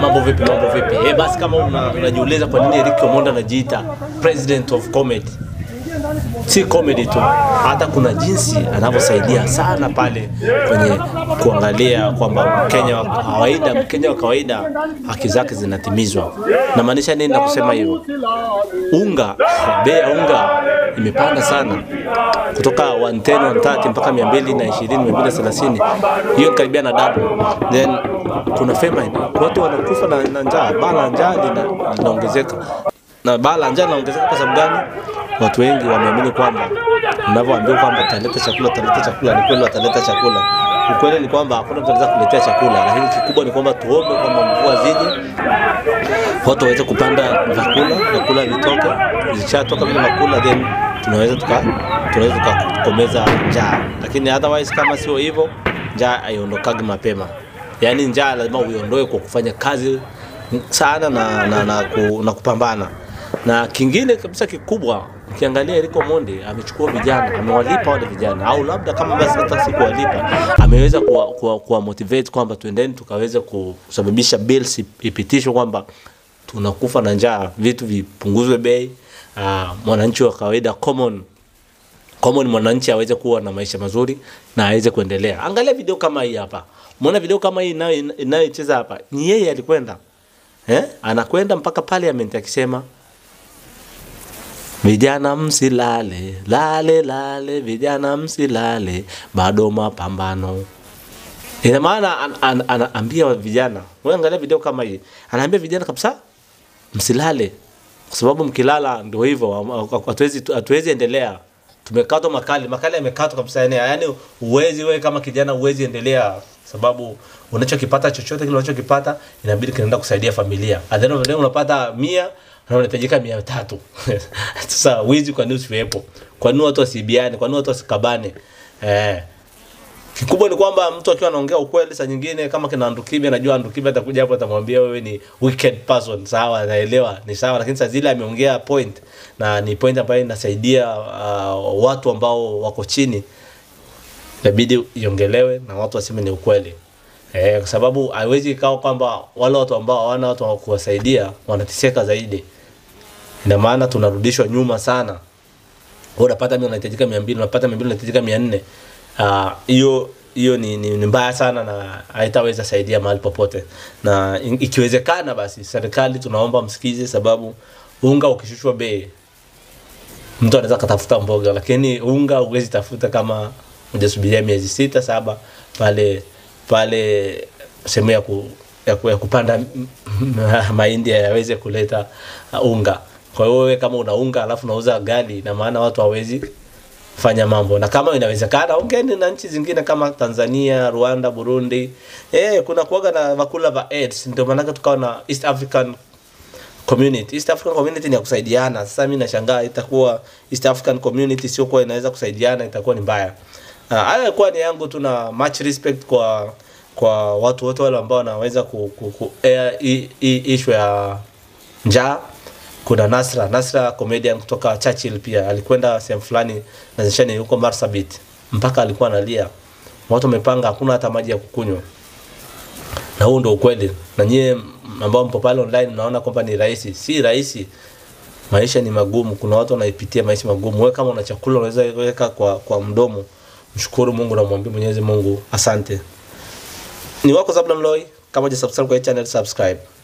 mambo vipi, mambo vipi? Eh, basi kama una- unajiuliza kwa nini Eric Omondi anajiita president of comedy, si comedy tu, hata kuna jinsi anavyosaidia sana pale kwenye kuangalia kwamba Mkenya wa kawaida, Mkenya wa kawaida haki zake zinatimizwa. Namaanisha nini na kusema hivyo? Unga, bei ya unga imepanda sana kutoka 110 130 mpaka 220 230, hiyo ni karibia na double. Then kuna famine, watu wanakufa na, na njaa, baa la njaa lina- linaongezeka na baa la njaa linaongezeka kwa sababu gani? Watu wengi wameamini kwamba mnavyoambiwa kwamba taleta chakula, taleta chakula, ni kweli wataleta chakula. Ukweli ni kwamba hakuna mtu anaweza kuletea chakula, lakini kikubwa ni kwamba tuombe kwamba mvua zije, watu waweze kupanda vyakula, vyakula vitoke, zikishatoka vile vyakula then tunaweza tuka tunaweza tukakomeza njaa, lakini otherwise kama sio hivyo, njaa haiondokagi mapema. Yaani njaa lazima uiondoe kwa kufanya kazi sana na, na, na, ku, na kupambana. Na kingine kabisa kikubwa, ukiangalia Eric Omondi amechukua vijana, amewalipa wale vijana, au labda kama basi hata si kuwalipa, ameweza kuwa, kuwa, kuwa motivate kwamba tuendeni tukaweze kusababisha bills ipitishwe kwamba tunakufa na njaa, vitu vipunguzwe bei, uh, mwananchi wa kawaida common common mwananchi aweze kuwa na maisha mazuri na aweze kuendelea. Angalia video kama hii hapa, umeona video kama hii inayo- inayocheza hapa, ni yeye alikwenda eh? Anakwenda mpaka parliament akisema vijana msilale, lale lale, vijana msilale, bado mapambano. Ina maana an, an, anaambia vijana, wewe angalia video kama hii, anaambia vijana kabisa msilale, kwa sababu mkilala ndio hivyo, hatuwezi hatuwezi endelea. Tumekatwa makali, makali yamekatwa kabisa, yani yani uwezi wewe kama kijana uwezi endelea, sababu unachokipata chochote kile unachokipata inabidi kinaenda kusaidia familia. At the end of the day unapata mia na unahitajika mia tatu. Sasa wizi kwa nini usiwepo? Kwa nini watu wasibiane? Kwa nini watu wasikabane? Eh, Kikubwa ni kwamba mtu akiwa anaongea ukweli, saa nyingine kama kina Andukibe, najua Andukibe atakuja hapo atamwambia wewe ni wicked person, sawa, naelewa ni sawa, lakini saa zile ameongea point na ni point ambayo inasaidia uh, watu ambao wako chini, inabidi iongelewe na watu waseme ni ukweli. Eh, kwa sababu haiwezi ikawa kwamba wale watu ambao hawana watu wa kuwasaidia wanateseka zaidi. Ina maana tunarudishwa nyuma sana. Wewe unapata mimi unahitajika 200, unapata 200 unahitajika 400. Ah, hiyo hiyo ni, ni, ni mbaya sana na haitaweza saidia mahali popote, na in- ikiwezekana basi serikali tunaomba msikize, sababu unga ukishushwa bei mtu anaweza katafuta mboga, lakini unga huwezi tafuta kama hujasubiria miezi sita saba pale pale sehemu ya, ku, ya, ku, ya kupanda m- m- mahindi yaweze kuleta uh, unga. Kwa hiyo wewe kama una unga alafu unauza gali, na maana watu hawezi fanya mambo, na kama inawezekana ongeeni na nchi zingine kama Tanzania, Rwanda, Burundi. Eh, kuna kuwaga na vakula va AIDS, ndio maana tukawa na East African community. East African community ni ya kusaidiana. Sasa mimi nashangaa itakuwa East African community sio kwa inaweza kusaidiana, itakuwa ni mbaya. Ah, Haya ilikuwa ni yangu, tuna much respect kwa kwa watu wote wale ambao wanaweza ku, ku, ku air hii hii issue ya njaa. Kuna Nasra, Nasra comedian kutoka Churchill pia alikwenda sehemu fulani na zishani huko Marsabit mpaka alikuwa analia. Watu wamepanga hakuna hata maji ya kukunywa na huu ndo ukweli. Na nyie ambao mpo pale online mnaona kwamba ni rahisi, si rahisi. Maisha ni magumu, kuna watu wanaipitia maisha magumu. Wewe kama una chakula unaweza weka kwa, kwa mdomo, mshukuru Mungu na mwambie Mwenyezi Mungu asante. Ni wako Zablon Loy, kama hujasubscribe kwa hii channel subscribe.